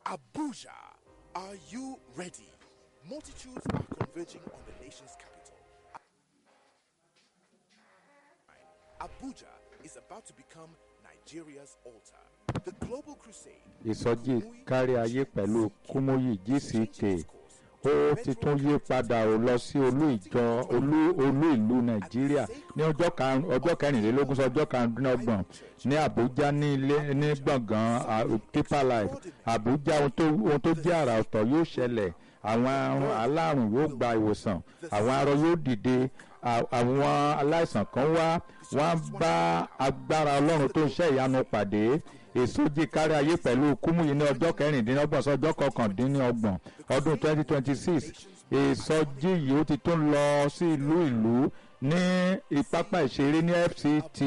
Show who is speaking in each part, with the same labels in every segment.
Speaker 1: Abuja, are you ready? Multitudes are converging on the nation's capital. Abuja is about to become Nigeria's altar. The global crusade.
Speaker 2: ìsọjí kárí ayé pẹ̀lú kúmóyì gck ó ti tún yí padà ó lọ sí olú ìjọ olú olú ìlú nàìjíríà ní ọjọ́ karùn- ọjọ́ kẹrìnlélógún sí ọjọ́ karùndínlọ́gbọ̀n ní àbújá ní ilé ní gbọ̀ngàn ah, deeper life àbújá ohun tó ohun tó jẹ́ àrà ọ̀tọ̀ yóò ṣẹlẹ̀ àwọn àrùn alárùn yóò gba ìwòsàn àwọn arọ yóò dìde à- àwọn aláìsàn kan wá wọ́n á bá agbára ọlọ́run tó ń ṣe ìyanu pàdé èsójì kárí ayé pẹ̀lú kúmùyí ní ọjọ́ kẹrìndínlọ́gbọ̀n sọ́jọ́ kọkàndínlọ́gbọ̀n ọdún twenty twenty six èsọjí yìí ó ti tún lọ sí ìlú ìlú ní ìpápá ìṣeré ní fct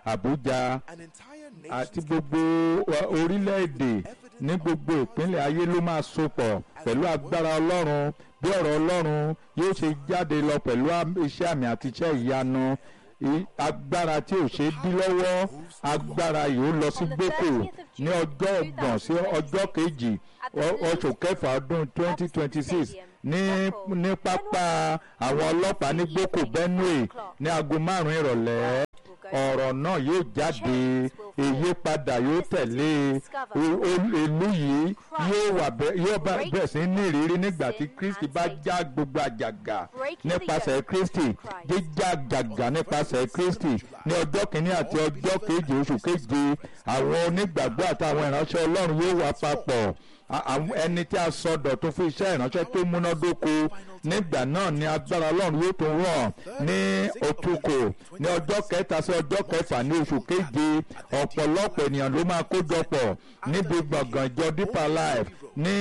Speaker 2: abuja
Speaker 1: An entire
Speaker 2: àti
Speaker 1: nation
Speaker 2: gbogbo uh, orílẹ̀-èdè ní gbogbo ìpínlẹ̀ ayé ló máa sopọ̀ pẹ̀lú agbára ọlọ́run bí ọ̀rọ̀ ọlọ́run yóò ṣe jáde lọ pẹ̀lú am- iṣẹ́ àmì àti iṣẹ́ ìyanu I- agbára tí ò ṣe é dí lọ́wọ́ agbára yìí ó lọ sí gbókò ní ọjọ́ ọgbọ̀n sí ọjọ́ kejì ọ- oṣù kẹfà ọdún twenty twenty six ní ní pápá àwọn ọlọ́pàá ní gbókò benue ní aago márùn-ún ìrọ̀lẹ́ ọ̀rọ̀ náà yóò jáde ìyípadà yóò tẹ̀lé o- o- ìlú yìí yóò wà bẹ́- yóò bá- bẹ̀rẹ̀ sí ní ìrírí nígbà tí kristi bá já gbogbo àjàgà nípasẹ̀ kristi jíjá àjàgà nípasẹ̀ kristi ní ọjọ́ kìíní àti ọjọ́ kejì oṣù keje àwọn onígbàgbọ́ àtàwọn ìránṣẹ́ ọlọ́run yóò wà papọ̀ A- àwọn ẹni tí a sọ dọ̀tún fún iṣẹ́ ìránṣẹ́ tó múnádóko nígbà náà ni agbára ọlọ́run yóò tún rọ̀ ní òtúkò ní ọjọ́ kẹta sí ọjọ́ kẹfà ní oṣù keje ọ̀pọ̀lọpọ̀ ènìyàn ló máa kójọpọ̀ níbi gbọ̀ngàn ìjọ deeper life ní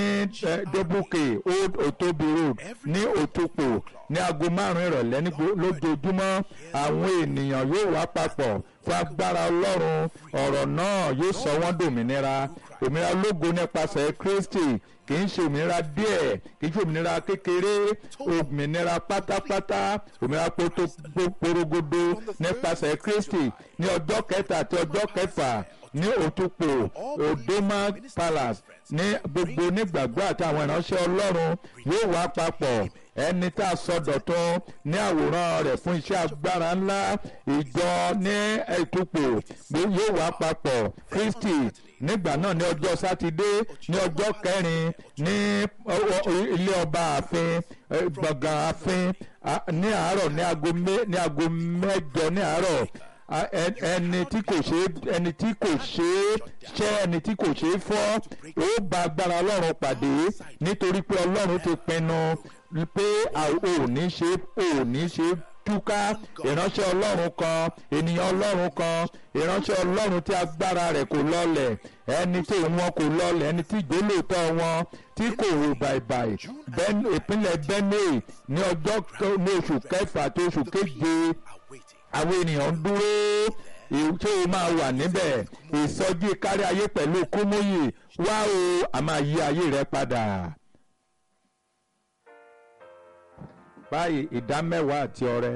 Speaker 2: dóbùkè old otobi road ní òtúkò ní aago márùn-ún ìrọ̀lẹ́ ní gbo- lójoojúmọ́ àwọn ènìyàn yóò wá papọ̀ fún agbára ọlọ́run ọ̀rọ̀ náà yóò sọ wọ́n dòmìnira òmìnira lógo nípasẹ̀ kristi kì í ṣe òmìnira díẹ̀ kì í ṣe òmìnira kékeré òmìnira pátápátá òmìnira poto porogodo nípasẹ̀ kristi ní ọjọ́ kẹta àti ọjọ́ kẹfà ní òtúpò odoma palace ní gbogbo onígbàgbọ́ àti àwọn ìránṣẹ́ ọlọ́run yóò wá papọ̀ ẹni tá a sọ dọ̀tun ní àwòrán rẹ̀ fún iṣẹ́ agbára ńlá ìjọ ní ètùpò yóò wá papọ̀ kristi nígbà náà ní ọjọ́ sátidé ní ọjọ́ kẹrin ní ọ- ọ- ilé ọba ààfin eh, gbọ̀ngàn ààfin ah, ní àárọ̀ ní aago mé- ní aago mẹ́jọ ní àárọ̀ a- ẹ- ẹni tí kò ṣe ẹni tí kò ṣe é ṣẹ́ ẹni tí kò ṣe é fọ́ ó bá agbára ọlọ́run pàdé nítorí pé ọlọ́run ti pinnu pé a ò ní ṣe ò ní ṣe túká ìránṣẹ́ ọlọ́run kan ènìyàn ọlọ́run kan ìránṣẹ́ ọlọ́run tí agbára rẹ̀ kò lọlẹ̀ ẹni tí wọn kò lọlẹ̀ ẹni tí ìgbélòótọ́ wọn tí kò rò bàìbàì Ben- ìpínlẹ̀ benue ní ọjọ́ kẹ- ní oṣù kẹfà tó oṣù keje
Speaker 1: awaiting.
Speaker 2: àwọn ènìyàn ń dúró èyí tí o máa wà níbẹ̀ ìsọjí kárí ayé pẹ̀lú kúmóyè wá o a máa yí ayé rẹ padà. báyìí ìdá mẹ́wàá àti ọrẹ.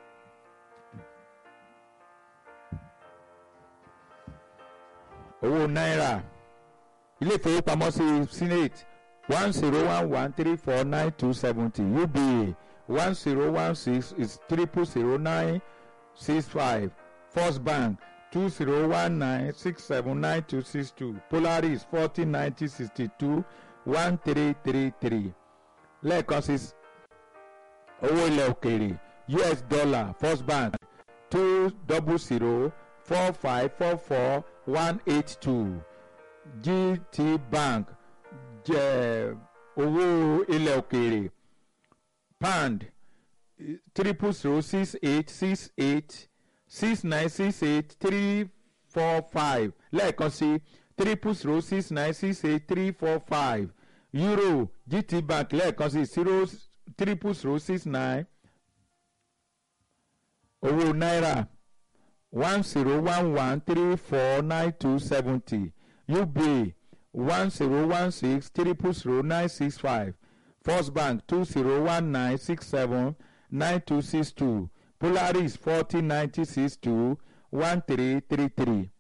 Speaker 2: owó náírà ilé ìfowópamọ́sí senate one zero one one three four nine two seventy uba one zero one six is triple zero nine six five first bank two zero one nine six seven nine two six two polaris forty ninety sixty two one three three three lẹ́ẹ̀kan sí owó ilẹ̀ òkèèrè us dollar first bank two double zero four five four four one eight two gt bank jẹ́ owó ilẹ̀ òkèèrè pound triple zero six eight six eight six nine six eight three four five lẹ́ẹ̀kan sí triple zero six nine six eight three four five euro gt bank lẹ́ẹ̀kan sí zero triple zero six nine owó náírà one zero one one three four nine two seventy uba one zero one six triple zero nine six five first bank two zero one nine six seven nine two six two polaris forty ninety six two one three three three.